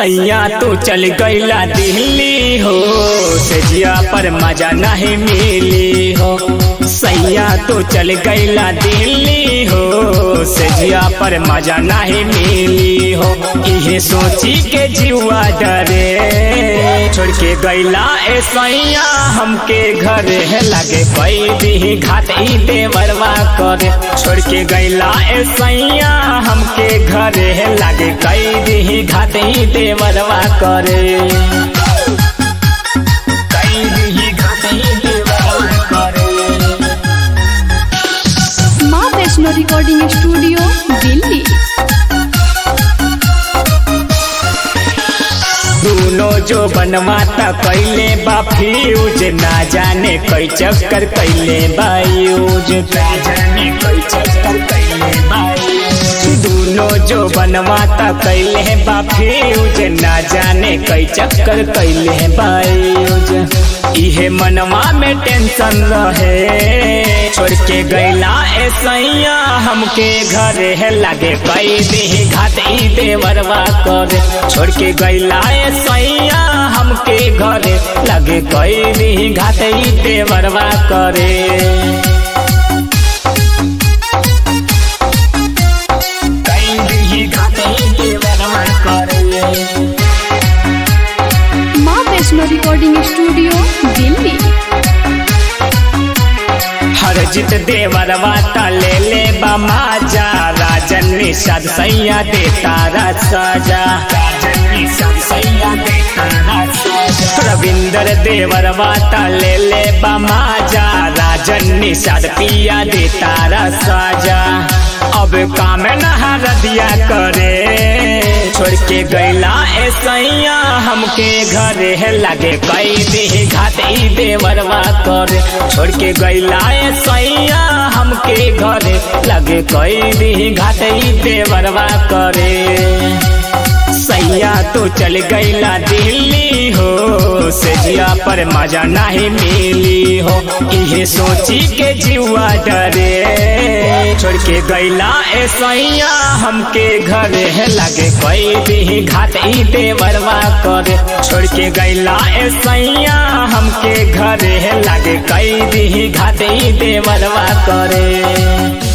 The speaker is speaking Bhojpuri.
सैया तू चल गईला दिल्ली हो सजिया पर मजा नहीं मिली हो सैया तू चल गईला दिल्ली हो सजिया पर मजा नहीं मिली हो इहे सोची के जीवा डरे छोड़ के गईला ए सैया हमके घरे लगे कोई भी घाट ई देवरवा करे छोड़ के गईला ए सैया हमके घरे लगे कई भी घाट ई देवरवा करे कई भी घाट ई देवरवा करे माँ वैष्णो रिकॉर्डिंग स्टूडियो दिल्ली दोनों जो बनवाता कैले बा फ्यूज ना जाने कई चक्कर कैले बायूज ना जाने कई चक्कर कैले बायूज दोनों जो बनवाता कैले बा फ्यूज ना जाने कई चक्कर कैले बायूज इहे मनवा में टेंशन रहे छोड़ के गैला ए सैया हमके घरे है लगे कई दी घाट ई देवरवा करे छोड़ के गैला ए सैया हमके घरे लगे कई दी घाट ई देवरवा करे कई दी घाट ई देवरवा करे माँ वैष्णो रिकॉर्डिंग स्टूडियो दिल्ली हर जित देवर वाता ले ले बमाजा राजन निषाद सैया दे तारा साजा राजन निषाद सैया दे तारा साजा रविंदर देवर वाता ले ले बमाजा राजन निषाद पिया दे तारा साजा अब काम नहा रदिया करे छोड़ के गैला ए सैया हमके घरे है लगे कई दी घाट ई देवरवा करे छोड़ के गैला ए सैया हमके घरे लगे कई दी घाट ई देवरवा करे सैया तो चल गईला दिल्ली हो सजिया पर मजा नहीं मिली हो इहे सोची के जीवा डरे छोड़ के गईला ए सैया हमके घरे है लगे कोई भी घाट ई देवरवा करे छोड़ के गईला ए सैया हमके घरे है लगे कई भी घाट ई देवरवा करे